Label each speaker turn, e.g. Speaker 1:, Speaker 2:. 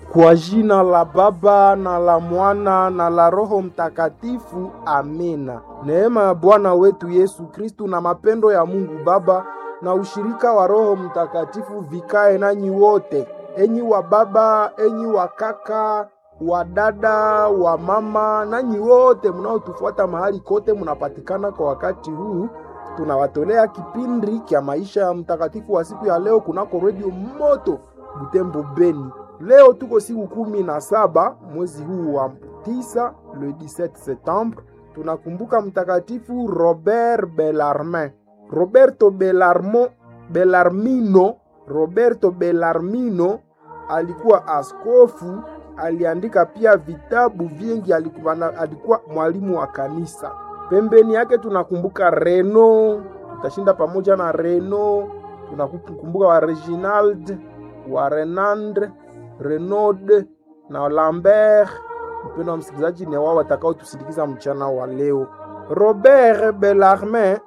Speaker 1: Kwa jina la Baba na la Mwana na la Roho Mtakatifu, amina. Neema ya Bwana wetu Yesu Kristu na mapendo ya Mungu Baba na ushirika wa Roho Mtakatifu vikae nanyi wote, enyi wa baba, enyi wa kaka, wa dada, wa mama, nanyi wote mnaotufuata mahali kote munapatikana kwa wakati huu. Tunawatolea kipindi kya maisha ya mtakatifu wa siku ya leo kunako redio Moto Butembo Beni. Leo tuko siku kumi na saba mwezi huu wa tisa, le 17 septembre. Tunakumbuka mtakatifu Robert Bellarmin. Roberto Bellarmo, Bellarmino, Roberto Bellarmino alikuwa askofu, aliandika pia vitabu vingi, alikuwa, alikuwa mwalimu wa kanisa. Pembeni yake tunakumbuka Reno, tutashinda pamoja na Reno. Tunakumbuka wa Reginald, wa Renand, Renaud na Lambert. Mpendo wa msikilizaji, ni wao watakao tusindikiza mchana wa leo. Robert Bellarmin